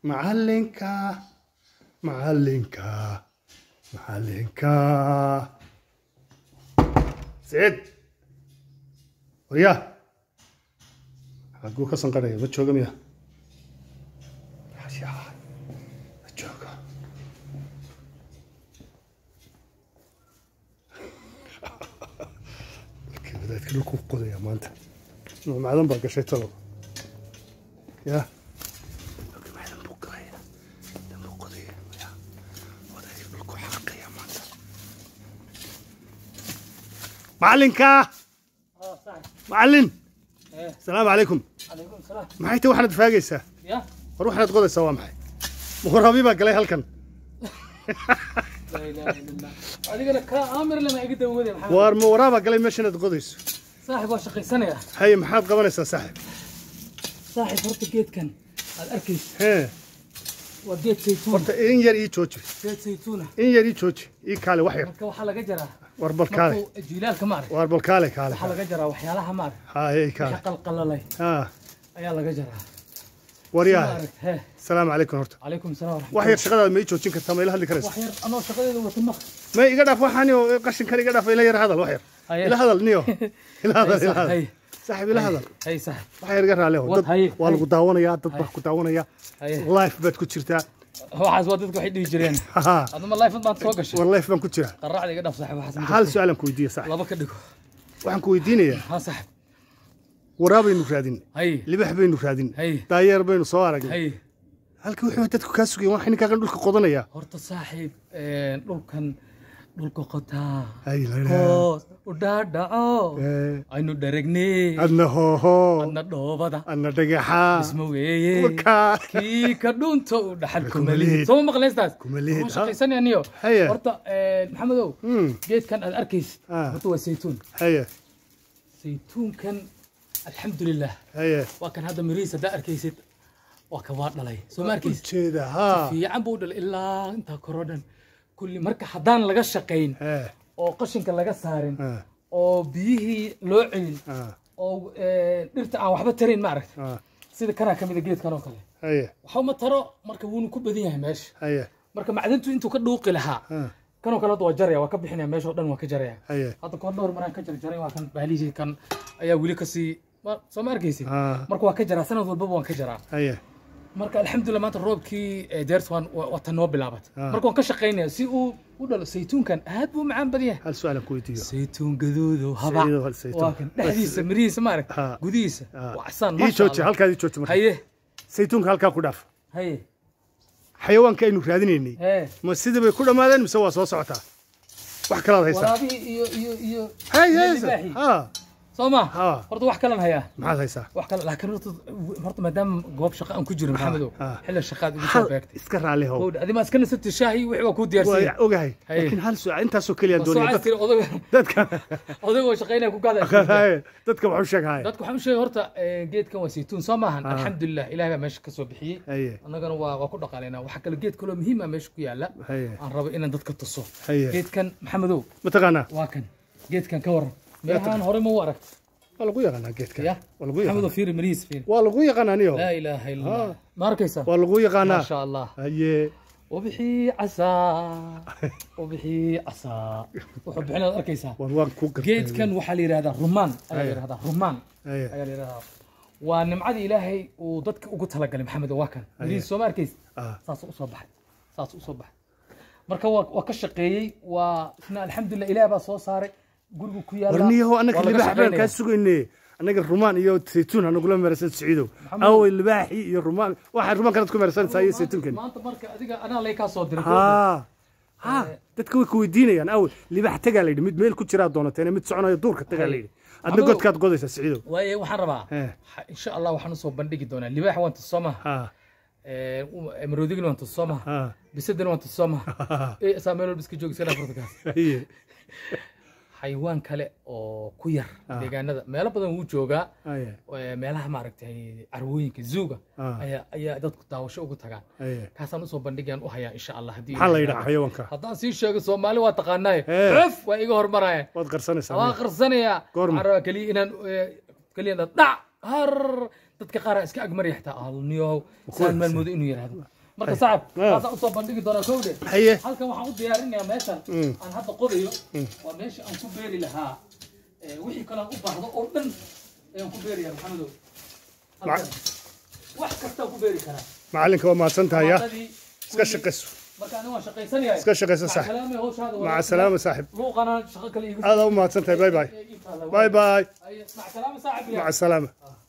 macalinka macalinka macalinka saciid waryaa xaguu ka sanqaraya ma jooga miya Yaa, ma jooga Markii wadaadka dhulku qodaya maanta macdan baa gashay talo yaa Markii macdan buu galaya dan buu qodaya yaa wadaadka dhulku xaqaya maanta macalinka اه صح macalin ايه asalaamu calaykum عليكم السلام maxay tahay waxaad faagaysaa يا war waxaad qodaysaa waa maxay muqarabi baa galay halkan لا اله الا الله هذيك انا كامر لما اقدر اقول يا محمد waar ma waraabaa galay meeshanaad qodayso صاحب وشقي سنه يا haye maxaad qabanaysaa saaxib صاحب horta geedkan aad arkaysa hee waa geed saytuun horta in yar ii jooji geed saytuuna in yar ii jooji ii kaale wax yar marka waxaa laga jaraa war bal kaale markuu jiilaalka maarag waar bal kaale kaale waxaa laga jaraa waxyaalaha maarag haye ii kaale wixii qalqalalay haa ayaa laga jaraa waryaa maarag hee asalaamu calaykum horta calaykum salaam waraxmat wax yar shaqadaada ma ii joojin kartaa ma ila hadli karaysa wax yar anoo shaqadeeda wata maq ma iga dhaaf waxaani oo qashinkan iga dhaaf ila yar hadal wax yar Haye. ila hadal niyo ila hadal Haye, ila hadal haye. saaxib ila hadal hay saaxib wax yar iga raale Wad, dad haye, waa haye. lagu daawanayaa dad baa ku daawanaya haye life baad ku jirtaa waxaas waa dadku waxay dhihi jireen haha aduma life baad soo gashay war life baan ku jiraa qarracda iga dhaf saaxib waxaas ma hal jirto. su-aalan ku weydiiya saaxib laba ka dhigo waxaan ku weydiinayaa ha saaxib waraabaynu raadin hay libax baynu raadin Haye. daayeer baynu soo aragnay hay halka wuxuu dadku kaa sugayeen waxay ninkaa dhulka qodanaya horta saaxiib een, dhulkan dhulka qotaa Hay, la ilaha. hoos u dhaadhaco Eh, aynu dharagnay adna hooho adna dhoobada adna dhagaxa isma weeye warkaa kii ka dhunta u dhaxal Kuma lihid. kumalihid soo ma maqlaystaas Kuma lihid, ha. shaqaysanayaniyo Haye. horta een, maxamedow Hmm. geedkan aad arkaysid Ah. horta waa saytuun haye saytuunkan alxamdulilah haye waa kan hadda mirihiis haddaa arkaysid waa kan waa dhalay soo ma arkaysid ujeeda haa fiican buu dhalay ilaa intaa koroo dhan kulli marka haddaan laga shaqayn Eh, oo qashinka laga saarin eh, oo biyihii loo celin ah, oo eh, dhirta aan waxba tarayn ma aragta ah, sida kanaa ka mida geedkan oo kale haye waxba taro marka wuuna ku badan yahay meesha haye marka macdintu intuu ka dhuuqi lahaa ah, kanoo kale hadda waa jaraya waa ka bixinaya meesha oo dhan waa ka jaraya haye hadda koor dhowr maraan ka jarjaray waa kan bahlihii kan ayaa weli kasii ma- soo ma arkaysid ah, marka waa ka jaraa sanad walbaba waan ka jaraa haye marka alxamdulilah maanta roobkii eh, deertan waa waa tan noo bilaabat Ah. marka waan ka shaqaynaya si uu u dhalo saytuunkan aad buu u macaan badan yahay hal su-aalan ku weydiiyo saytuun gaduudo haba Saytuun, hal saytuun. waa kan dhexdiisa mirihiisa ma arag Ah. gudihiisa Ah. waa casaan ii maasha jooji Allah. halkaad ii jooji marka haye saytuunka halkaa ku dhaaf haye xayawaanka aynu raadinaynay hee ma sidii bay ku dhammaadeen mise waa soo socotaa wax kalaad haysaa waraabihii iyo iyo iyo hay iyo haysa libaaxii. ha soo ma ha horta wax kalan hayaa maxaad haysaa wax kale laakiin horta horta maadaama goob shaqo aan ku jiro maxamedow ah. xilli shaqaad igu soo hal beegtay iska raalli how Howdha, adima iska nasabti shaahi wixii waa kuu diyaarsan waa ogahay Haye. laakiin hal su-aal intaasoo keliyaan doonaya soo tiri odaga dadka odagoo shaqaynaya ku gaada Haye, dadka waxu sheeg haye dadku waxaan u sheegay horta eh, geedkan waa saytuun soo maahan Ah. alxamdulilah ilahay baa meesha ka soo bixiyey haye annagana waa waa ku dhaqaalaynaa waxaa kale geed kaloo muhiim ah meesha ku yaala haye aan rabo inaan dadka tuso haye geedkan maxamedow mataqaanaa waa kan geedkan ka waran meelahaan hore ma u aragta waa lagu yaqaanaa geedka ya waa lagu maxamedow yaqaanaa fiiri marihiis fiiri waa lagu yaqaanaa niyo laa ilaaha illa Ah. allah ma arkaysaa waa lagu ما yaqaanaa شاء الله haye وبحي عسى وبحي عسى wuxuu bixinaad arkaysaa war waan ku gartay geedkan waxaa la yidhahdaa rumaan ayaa la Aye. yidhahdaa rumaan haye ayaa la yidhahdaa waa nimcadii ilaahay uu dadka ugu talagalay maxamed waa kan mirihiis soo ma arkaysa ah saasuu usoo baxay saasuu usoo baxay marka waa waa ka shaqeeyey waa isna alxamdulilah ilaah baa soo saaray gurigu ku yaala warniyaho annaga waa laga libaax baan shaqeynaya. kaa sugayne annaga rumaan iyo saytuun hanagula meersan siciidow Maxamed. awey libaaxii iyo rumaan waxaa rumaan kanaad ku meersanaysaa iyo saytuunkan maanta marka adiga anaa lay kaa soo diray ha ha dadka way ku weydiinayaan awe libaax tagaa layidhi mid meel ku jiraa doonateen mid soconayo duurka tagaa layidhi adna Maxamedow. godkaad godaysaa siciidow waaye waxaan rabaa Eh. ha- insha allah waxaan usoo bandhigi doonaa libaax waan tusoo maha ha maroodigin waan tusoo maha ha bisadana waan tusoo maha ee saa meel walba iska joogi iska dhaaf kaas haye xayawaan kale oo ku yar Ah. deegaanada meelo badan wuu joogaa haye ee, meelaha maaragtay carwooyinka zuuga Ah. ayaa ayaa dadku daawasho ugu tagaan haye kaasaan usoo bandhigayaan u hayaa insha allah haddii maxaa la Ilaahay yidhaha raaco. xayawaanka haddaan sii sheego soomaali waa taqaanaaye Eh. cuf waa iga hormaraya waad qarsanaysaa waa qarsanayaa Goorma? waxaan rabaa keliya inaan eh, keliya inaan dhac har dadka qaar aa iska agmaraya xitaa alniyow saan maalmoodo inuu yidhaahdo marka sacab Ah. taasaan usoo bandhigi doonaa kowde haye halkan waxaan u diyaarinayaa meeshan Mm. aan hadda qodayo waa meesha aan ku beeri lahaa ee, wixii kale aan u baahdo oo dhan ayaan ku beerayaa maxamedow halkan wax kastaan ku beeri karaa macalinka waa mahadsan tahay ya Maadadii, iska kulli- shaqayso marka aniga waan shaqaysanayaa iska shaqayso Maca sax salaamay hawshaada maca wanaagsan. salaama saaxib luuqana shaqo kale iigu aada u mahadsan tahay bay bay ii taalla. bay bay Ay, maca salaama saaxiib ya. maca salaama